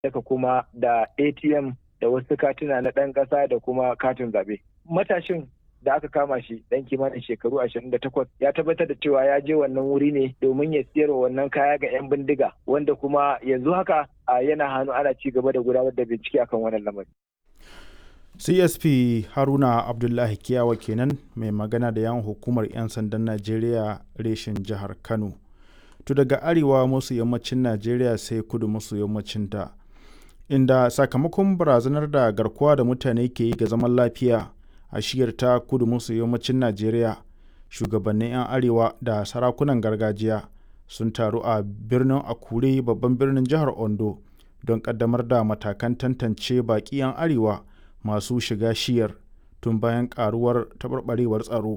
daga kuma da atm da wasu katuna na ɗan ƙasa da kuma katin zaɓe matashin da aka kama shi dan kimanin shekaru 28 ya tabbatar da cewa ya je wannan wuri ne domin ya siyar wannan kaya ga 'yan bindiga wanda kuma yanzu haka yana hannu ana ci gaba da gudanar da bincike akan wannan lamari. csp haruna abdullahi kiyawa kenan mai magana da yan hukumar 'yan sandan najeriya reshen jihar kano to daga arewa masu yammacin najeriya sai kudu masu yammacin ta inda sakamakon barazanar da garkuwa da mutane ke yi ga zaman lafiya a shiyar ta kudu maso yammacin najeriya shugabannin 'yan arewa da sarakunan gargajiya sun taru a birnin akure babban birnin jihar ondo don kaddamar da matakan tantance baƙi 'yan arewa masu shiga shiyar tun bayan karuwar taɓarɓarewar tsaro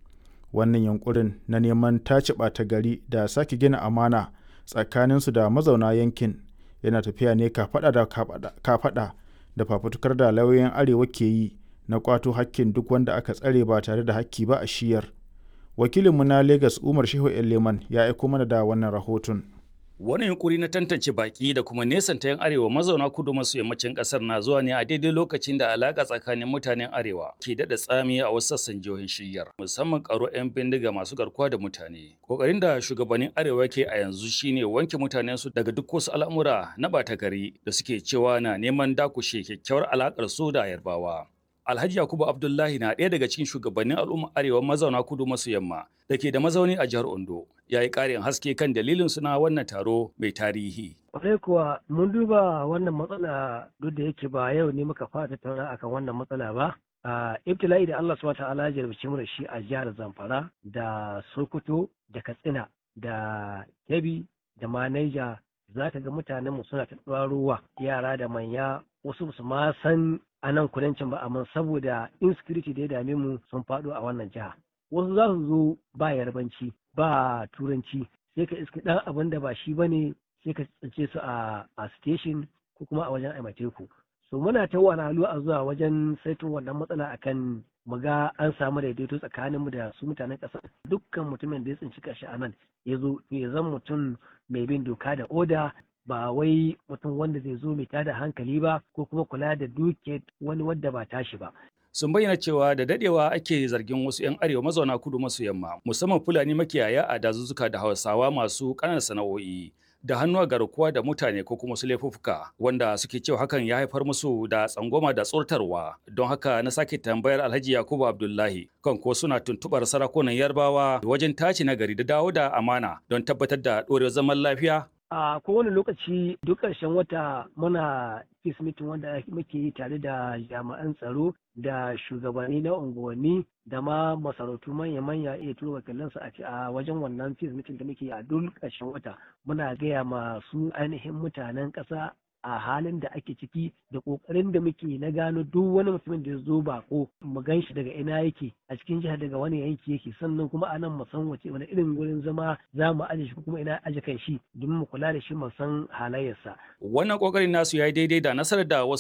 wannan yankurin na neman tace ɓata gari da sake gina amana tsakaninsu da mazauna yankin yana tafiya ne kafaɗa da kafaɗa da fafutukar da lauyoyin arewa ke yi na kwato hakkin duk wanda aka tsare ba tare da hakki ba a shiyar wakilinmu na lagos umar shehu leman ya aiko mana da wannan rahoton Wani yunkuri na tantance baki da kuma nesanta 'yan arewa mazauna kudu maso yammacin kasar na zuwa ne a daidai lokacin da alaka tsakanin mutanen arewa ke daɗa tsami a wasu sassan jihohin shiyyar musamman karo 'yan bindiga masu garkuwa da mutane. Kokarin da shugabannin arewa ke a yanzu shine wanke mutanen su daga duk wasu al'amura na bata gari da suke cewa na neman dakushe kyakkyawar alakar su da yarbawa. Alhaji Yakubu Abdullahi na ɗaya daga cikin shugabannin al'umma arewa mazauna kudu maso yamma da ke da mazauni a jihar Ondo. Ya yi ƙarin haske kan dalilin suna wannan taro mai tarihi. Kwarai kuwa mun duba wannan matsala duk da yake ba yau ne muka fara tattauna akan wannan matsala ba. Uh, ibtila'i da Allah subhanahu ta'ala ya jarabci mu da shi a jihar Zamfara da Sokoto da Katsina da Kebbi da ma Niger za ka ga mutanen mu suna ta ruwa yara da manya wasu su ma san a nan kudancin ba amma saboda insecurity da ya dame mu sun faɗo a wannan jiha wasu za su zo ba yarbanci ba turanci sai ka iska ɗan abin da ba shi bane sai ka tsince su a a station ko kuma a wajen aimateku so muna ta wahalhalu a zuwa wajen saito wannan matsala akan mu ga an samu daidaito tsakaninmu da su mutanen ƙasa dukkan mutumin da ya tsinci kashi a nan ya zo ya zan mutum mai bin doka da oda ba wai mutum wanda zai zo mai tada hankali ba ko kuma kula da duke wani wadda ba tashi ba. Sun bayyana cewa da dadewa ake zargin wasu 'yan arewa mazauna kudu maso yamma musamman Fulani makiyaya a dazuzzuka da Hausawa masu ƙananan sana'o'i da hannu a garkuwa da mutane ko kuma su laifuffuka wanda suke cewa hakan ya haifar musu da tsangwama da tsortarwa don haka na sake tambayar Alhaji Yakubu Abdullahi kan ko suna tuntubar sarakunan Yarbawa wajen tace nagari da dawo da amana don tabbatar da ɗorewar zaman lafiya a kowane lokaci duk ƙarshen wata muna peace meeting wanda muke yi tare da jami'an tsaro da shugabanni na unguwanni da ma masarautu manya-manya iya turo wakilansu a wajen wannan peace meeting da muke yi a duk ƙarshen wata muna gaya masu ainihin mutanen ƙasa a halin da ake ciki da ƙoƙarin da muke na gano duk wani mutumin da ya zo bako mu gan shi daga ina yake a cikin jihar daga wani yanki yake sannan kuma a nan mu san wace wani irin gurin zama za mu aje shi kuma ina aje kan shi domin mu kula da shi mu san halayyarsa. Wannan ƙoƙarin nasu ya yi daidai da nasarar da wasu